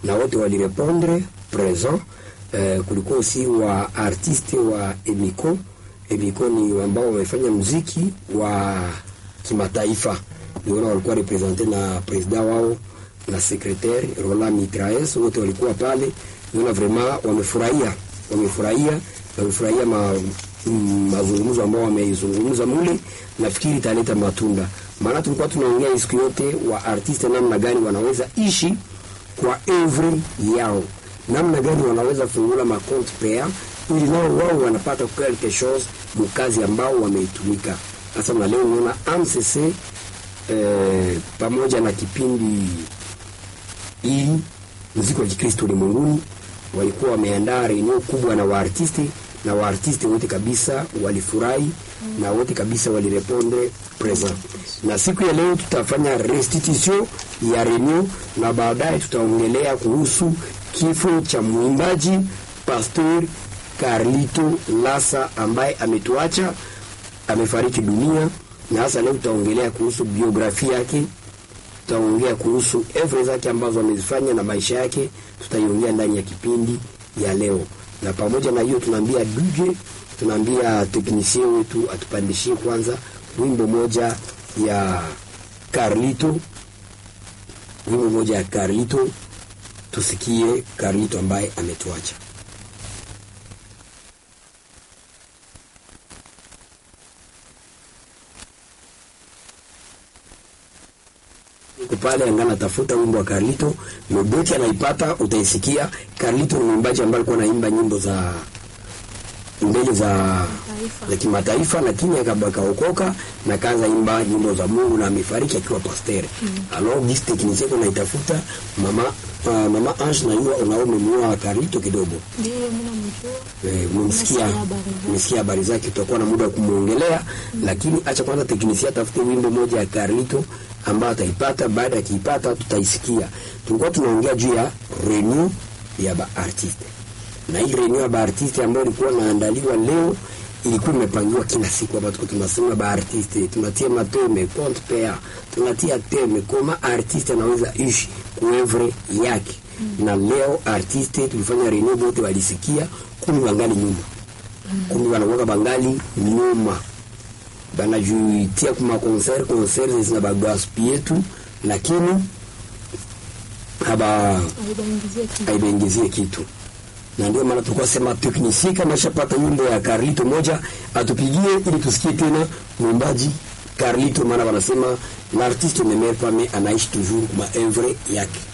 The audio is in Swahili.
na wote walirepondre present. Eh, kulikuwa aussi wa artiste wa Emiko. Emiko ni ambao wamefanya muziki wa kimataifa, niona walikuwa represente na presida wao na secretaire Roland Mitraes, wote walikuwa pale. Niona vraiment wamefurahia, wamefurahia, wamefurahia ma, mm, mazungumzo ambao wameizungumza mule. Nafikiri italeta matunda, maana tulikuwa tunaongea siku yote wa artiste namna gani wanaweza ishi kwa evre yao, namna gani wanaweza fungula makonte pea ili nao wao wanapata quelque chose mukazi ambao wameitumika. Sasa na leo unaona AMCC eh, pamoja na kipindi hii muziki wa Kikristo ulimwenguni walikuwa wameandaa reunion kubwa na waartisti na waartisti wote kabisa walifurahi na wote kabisa walirepondre present. Na siku ya leo tutafanya restitution ya reunion na baadaye tutaongelea kuhusu kifo cha mwimbaji Pastor Carlito Lasa ambaye ametuacha, amefariki dunia, na hasa leo tutaongelea kuhusu biografia yake tutaongea kuhusu evre zake ambazo amezifanya na maisha yake, tutaiongea ndani ya kipindi ya leo. Na pamoja na hiyo, tunaambia DJ, tunaambia teknisie wetu atupandishie kwanza wimbo moja ya Carlito, wimbo moja ya Carlito, tusikie Carlito ambaye ametuacha. Iko pale angana tafuta wimbo wa Carlito, Mebeki anaipata, utaisikia. Carlito ni mwimbaji ambaye alikuwa anaimba nyimbo za mbele za za kimataifa, lakini akaokoka na kaanza imba nyimbo za Mungu na amefariki akiwa pasteur. Mm. Alors this technicien kuna itafuta mama uh, mama Ange na yua unao umemua Carlito kidogo. Ndio mimi namjua. Eh, mmesikia mmesikia habari zake, tutakuwa na muda wa kumuongelea, lakini acha kwanza teknisia atafute wimbo moja ya Carlito ambayo ataipata. Baada ya kiipata, tutaisikia. Tulikuwa tunaongea juu ya renew ya ba artiste, na hii renew ya ba artiste ambayo ilikuwa inaandaliwa leo ilikuwa imepangiwa kila siku, hapa tuko tunasema ba artiste, tunatia mateme compte pea, tunatia teme koma artiste anaweza ishi kuevre yake mm. na leo artiste tulifanya renew, wote walisikia, kumi wangali nyuma mm. kumi wanakuwa bangali nyuma banajuitia kuma concert concert zina bagaspie tu, lakini haba haibaingizie kitu, na ndio maana tulikuwa sema teknisi kama shapata nyimbo ya Carlito moja atupigie ili tusikie tena mwimbaji Carlito, maana wanasema l'artiste ne meurt pas mais anaishi toujours kuma evre yake.